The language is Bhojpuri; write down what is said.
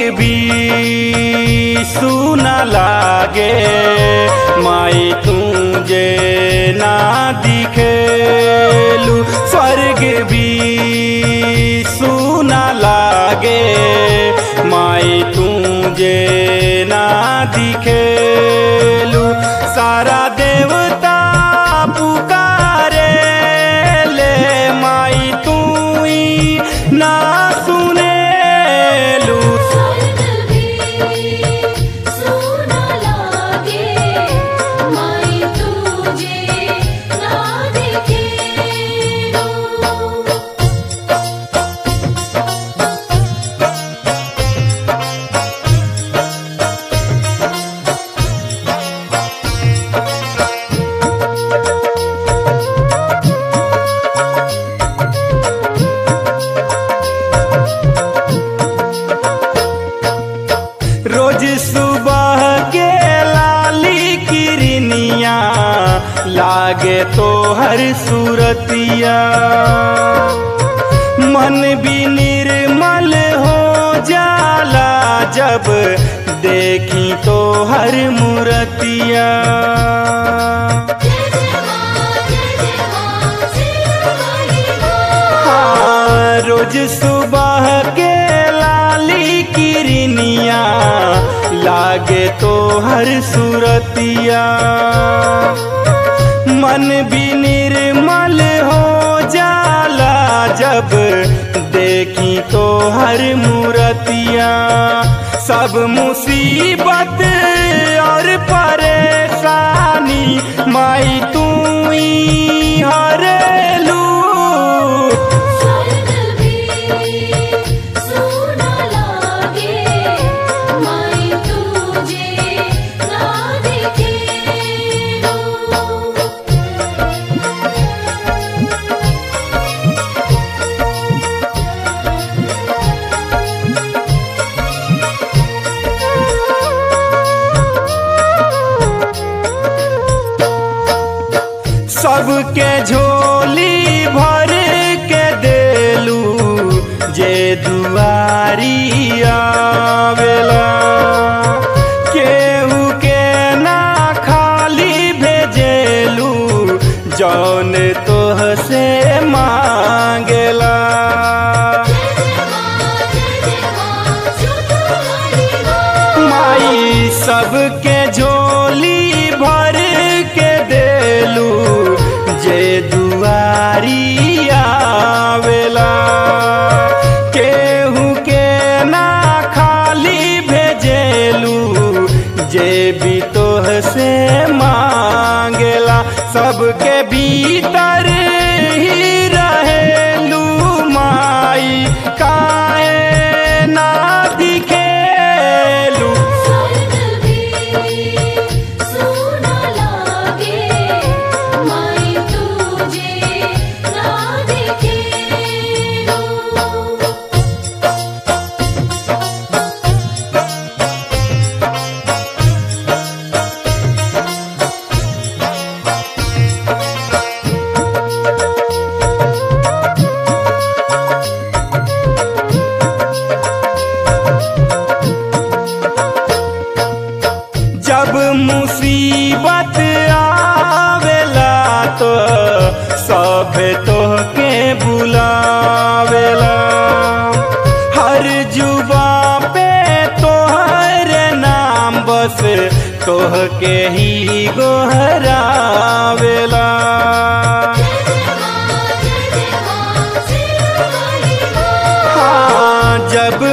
भी सुना लागे माई तुझे ना दिखेलू स्वर्ग भी सुना लागे माई तुझे ना दिखेलू सारा देवता पुकारे ले माई तू ही ना सुनेलू स्वर्ग भी सुना लागे माई तुझे ना दिखेलू रोज सुबह के लाली किरनिया लागे तो हर सूरतिया मन भी निर्मल हो जाला जब देखी तो हर मूर्तिया जय जय मां जय जय मां सिरमणि मां हाँ, रोज सुबह के लाली किरनिया लागे तो हर सूरतिया मन भी निर्मल हो जाला जब देखी तो हर मूर्तिया सब मुसीबत और परेशानी माई तू ही हरेलू स्वर्ग भी सुना लागे माई तुझे ना दिखेलू सबके झोली भर के देलू जे दुआरी आवेला केहू के ना खाली भेजेलू जौन तोह से मांगेला जय जय मां जय जय मां सुतमणि मां माई सबके झोली भर के देलू जे दुआरी आवेला केहू के ना खाली भेजेलू जे भी तोह से मांगेला सबके भीतर ही रहेलू माई काहे ना दिखेलू स्वर्ग भी सुना लागे माई तुझे ना दिखेलू जब मुसीबत आवेला तो सब तोहके बुलावेला हर जुबा पे तोहर नाम बस तोहके ही गोहरावेला जय जय मां जय जय मां सिरमणि मां हाँ जब